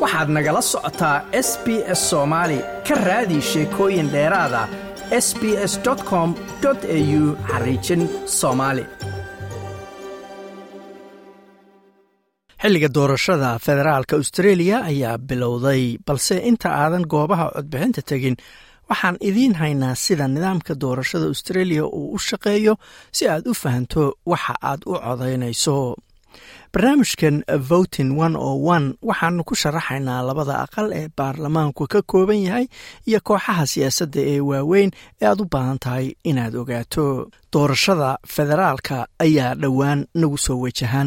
waxaad nagala socotaa s b s soomaali ka raadi sheekooyin dheeraada s b s com au xariijin soomaali xilliga doorashada federaalka australia ayaa bilowday balse inta aadan goobaha codbixinta tegin waxaan idiin haynaa sida nidaamka doorashada australia uu u shaqeeyo si aad u fahanto waxa aad u codaynayso barnaamijkan votin one o one waxaanu ku sharaxaynaa labada aqal ee baarlamaanku ka kooban yahay iyo kooxaha siyaasadda ee waaweyn ee aad u baahan tahay inaad ogaato doorashada federaalka ayaa dhowaan nagu soo wajahan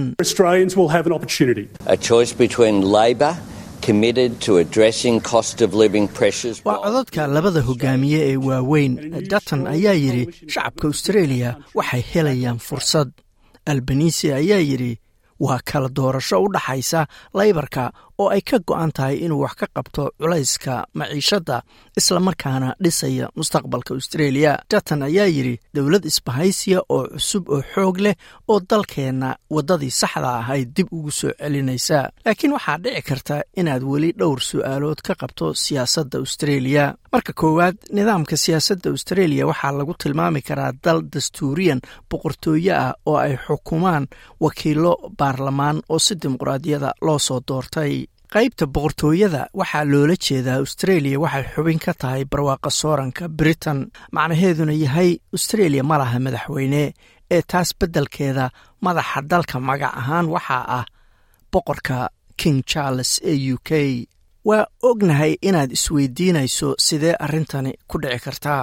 waa codadka labada hogaamiye ee waaweyn dutton ayaa yidhi shacabka australia waxay helayaan fursad albanisi ayaa yidhi waa kala doorasho u dhaxaysa laybarka oo ay ka go'an tahay inuu wax ka qabto culayska maciishadda islamarkaana dhisaya mustaqbalka australia dutton ayaa yidhi dowlad isbahaysiya oo cusub oo xoog leh oo dalkeenna waddadii saxda ahayd dib ugu soo celinaysa laakiin waxaa dhici karta inaad weli dhowr su'aalood ka qabto siyaasadda australia marka koowaad nidaamka siyaasadda australia waxaa lagu tilmaami karaa dal dastuuriyan boqortooye ah oo ay xukumaan wakiilo baarlamaan oo si dimuqraadiyada loo soo doortay qaybta boqortooyada waxaa loola jeedaa australia waxay xubin ka tahay barwaaqa sooranka britain macnaheeduna yahay australia ma laha madaxweyne ee taas beddelkeeda madaxa dalka magac ahaan waxaa ah boqorka king charles ee u k waa ognahay inaad isweydiinayso sidee arrintani ku dhici kartaa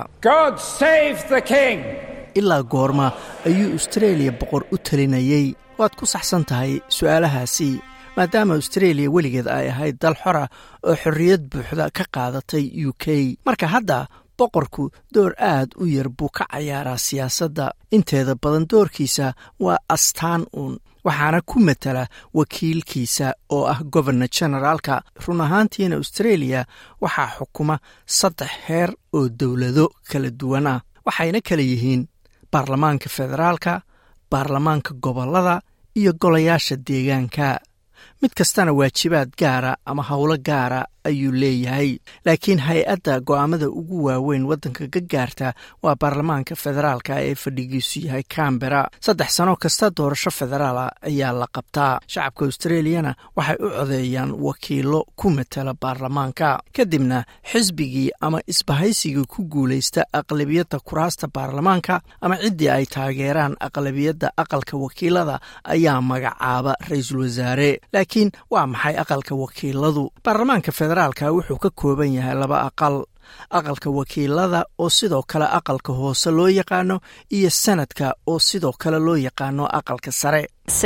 ilaa goorma ayuu australia boqor u talinayey waad ku saxsan tahay su'aalahaasi maadaama australia weligeed ay ahayd dal xora oo xorriyad buuxda ka qaadatay u k marka hadda boqorku door aad u yar buu ka cayaaraa siyaasadda inteeda badan doorkiisa waa astaan uun waxaana ku matala wakiilkiisa oo ah gobernor generaalka run ahaantiina australia waxaa xukuma saddex heer oo dowlado kala duwan ah waxayna kala yihiin baarlamaanka federaalka baarlamaanka gobollada iyo golayaasha deegaanka mid kastana waajibaad gaara ama howlo gaara ayuu leeyahay laakiin hay-adda go'aamada ugu waaweyn waddanka ka gaarta waa baarlamaanka federaalka ee fadhigiisu yahay cambera saddex sano kasta doorasho federaala ayaa la qabtaa shacabka australiyana waxay u codeeyaan wakiilo ku matala baarlamaanka kadibna xisbigii ama isbahaysigii ku guulaysta aqlabiyadda kuraasta baarlamaanka ama ciddii ay taageeraan aqlabiyadda aqalka wakiilada ayaa magacaaba ra-iisul wasaare laakiin waa maxay aqalka wakiiladu baarlamaanka federaalka wuxuu ka kooban yahay laba aqal aqalka wakiilada oo sidoo kale aqalka hoose loo yaqaano iyo sanadka oo sidoo kale loo yaqaano aqalka sare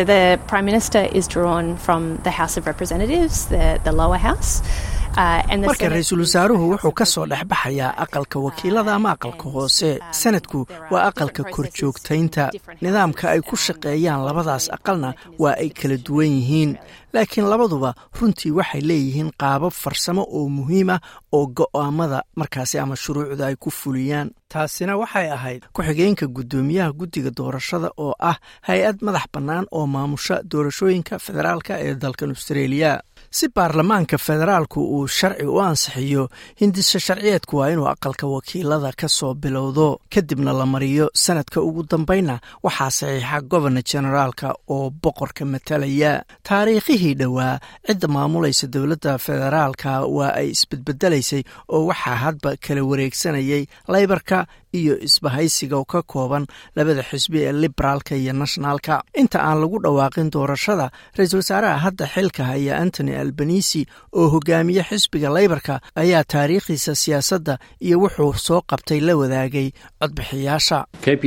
marka ra-iisul wasaaruhu wuxuu ka soo dhexbaxayaa aqalka wakiilada ama aqalka hoose sanadku waa aqalka korjoogtaynta nidaamka ay ku shaqeeyaan labadaas aqalna waa ay kala duwan yihiin laakiin labaduba runtii waxay leeyihiin qaabab farsamo oo muhiim ah oo go'aamada markaasi ama shuruucda ay ku fuliyaan taasina waxay ahayd ku-xigeenka guddoomiyaha guddiga doorashada oo ah hay-ad madax bannaan oo maamusha doorashooyinka federaalka ee dalkan australia si baarlamaanka federaalku uu sharci u ansixiyo hindisa sharciyeedku waa inuu aqalka wakiilada ka soo bilowdo kadibna la mariyo sanadka ugu dambaynna waxaa saxiixa gobernor generaalka oo boqorka matalaya taariikhihii dhowaa cidda maamulaysa dowladda federaalka waa ay isbedbedelaysay oo waxaa hadba kala wareegsanayay laybarka iyo isbahaysiga oo ka kooban labada xisbi ee liberaalka iyo nationaalka inta aan lagu dhawaaqin doorashada ra-iisul wasaaraha hadda xilka haya antony albanisi oo hogaamiye xisbiga laybarka ayaa taariikhdiisa siyaasadda iyo wuxuu soo qabtay la wadaagay codbixiyaasha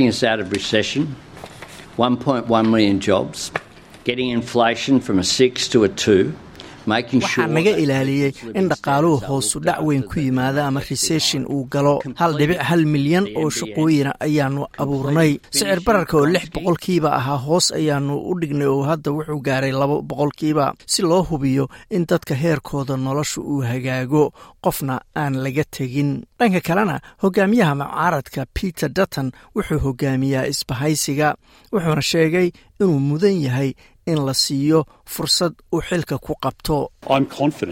waxaa naga ilaaliyey in dhaqaaluhu hoosu dhac weyn ku yimaada ama reseshin uu galo hal dhibic hal milyan oo shaqooyina ayaanu abuurnay sicir bararka oo lix boqolkiiba ahaa hoos ayaanu u dhignay oo hadda wuxuu gaaray laba boqolkiiba si loo hubiyo in dadka heerkooda nolosha uu hagaago qofna aan laga tegin dhanka kalena hogaamiyaha mucaaradka peter dutton wuxuu hogaamiyaa isbahaysiga wuxuuna sheegay inuu mudan yahay in la siiyo fursad uu xilka ku qabto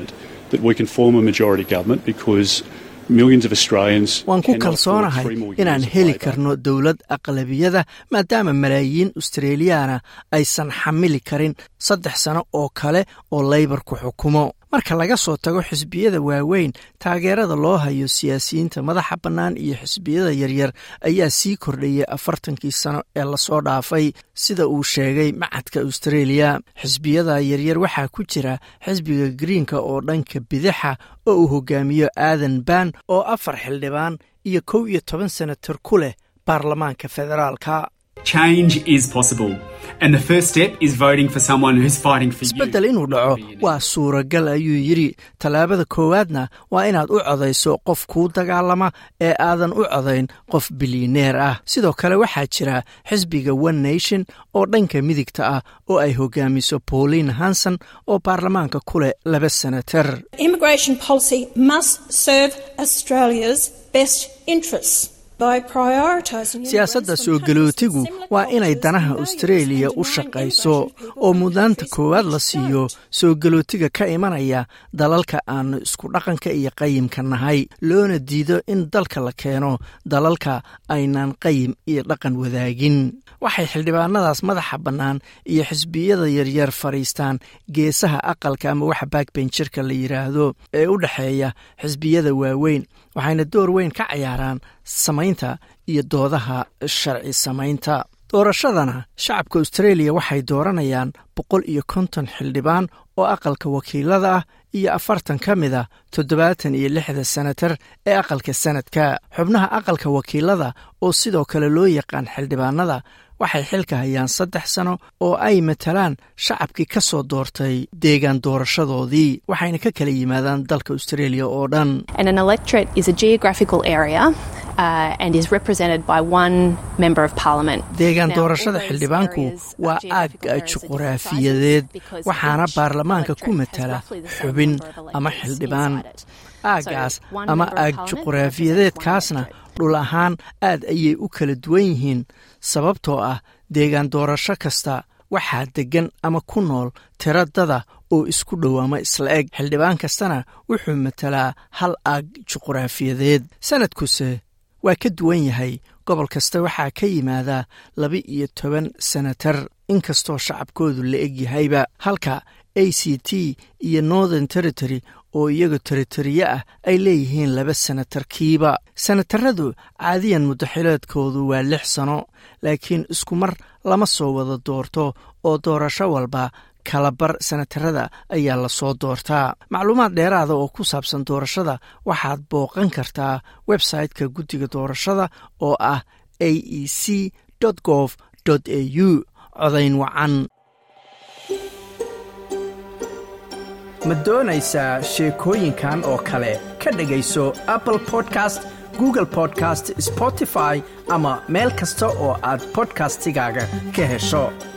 that we can form a majority government because millions of Australians waan ku cannot afford kalsoonahay three more inaan years of heli Labor. karno dowlad aqlabiyada maadaama malaayiin australiyaana aysan xamili karin saddex sano oo kale oo laybarku xukumo marka laga soo tago xisbiyada waaweyn taageerada loo hayo siyaasiyiinta madaxa bannaan iyo xisbiyada yaryar ayaa sii kordhayay afartankii sano ee lasoo dhaafay sida uu sheegay macadka australia xisbiyada yaryar waxaa ku jira xisbiga greenka oo dhanka bidaxa oo uu hogaamiyo aadan ban oo afar xildhibaan iyo kow iyo toban senator ku leh baarlamaanka federaalka Change is possible. And the first step is voting for someone who's fighting for isbeddel you. inuu dhaco waa suuragal ayuu yidhi tallaabada koowaadna waa inaad u codayso qof kuu dagaalama ee aadan u codayn qof bilyaneer ah sidoo kale waxaa jira xisbiga one nation oo dhanka midigta ah oo ay hogaamiso pauline hanson oo baarlamaanka ku leh laba senatar Immigration policy must serve Australia's best interests by prioritising siyaasadda soo galootigu waa inay danaha austraeliya u shaqayso oo mudnaanta koowaad la siiyo soo galootiga ka imanaya dalalka aanu isku dhaqanka iyo qayimka nahay loona diido in dalka la keeno dalalka aynaan qayim iyo dhaqan wadaagin waxay xildhibaanadaas madaxa bannaan iyo xisbiyada yaryar fadhiistaan geesaha aqalka ama waxa backbenjirka la yidhaahdo ee u dhexeeya xisbiyada waaweyn waxayna door weyn ka cayaaraan samaynta iyo doodaha sharci samaynta doorashadana shacabka australia waxay dooranayaan boqol iyo konton xildhibaan oo aqalka wakiilada ah iyo afartan ka mid a toddobaatan iyo lixda senatar ee aqalka sanadka xubnaha aqalka wakiilada oo sidoo kale loo yaqaan xildhibaanada waxay xilka hayaan saddex sano oo ay matalaan shacabkii ka soo doortay deegaan doorashadoodii waxayna ka kala yimaadaan dalka australia oo dhan And an electorate is a geographical area uh, and is represented by one member of parliament. deegaan Now, doorashada all those xildhibaanku areas of waa geographical aag areas are different juquraafiyadeed sizes because waxaana each baarlamaanka ku electorate has matala roughly the same xubin number of ama electors xildhibaan inside it. aagaas So, one ama member of aag parliament juquraafiyadeedkaasna represents one dhul ahaan aad ayay u kala duwan yihiin sababtoo ah deegaan doorasho kasta waxaa deggan ama ku nool tiro dada oo isku dhow ama isla eg xildhibaan kastana wuxuu matalaa hal aag juquraafiyadeed sanadkuse waa ka duwan yahay gobol kasta waxaa ka yimaada laba iyo toban senatar inkastoo shacabkoodu la eg yahayba halka a c t iyo northern territory oo iyaga teritoriye ah ay leeyihiin laba senatarkiiba senataradu caadiyan mudaxileedkoodu waa lix sano laakiin isku mar lama soo wada doorto oo doorasho walba kalabar senatarada ayaa lasoo doortaa macluumaad dheeraada oo ku saabsan doorashada waxaad booqan kartaa website-ka guddiga doorashada oo ah a e c gov a u codayn wacan ma doonaysaa sheekooyinkan oo kale ka dhegayso apple podcast google podcast spotify ama meel kasta oo aad podcastigaaga ka hesho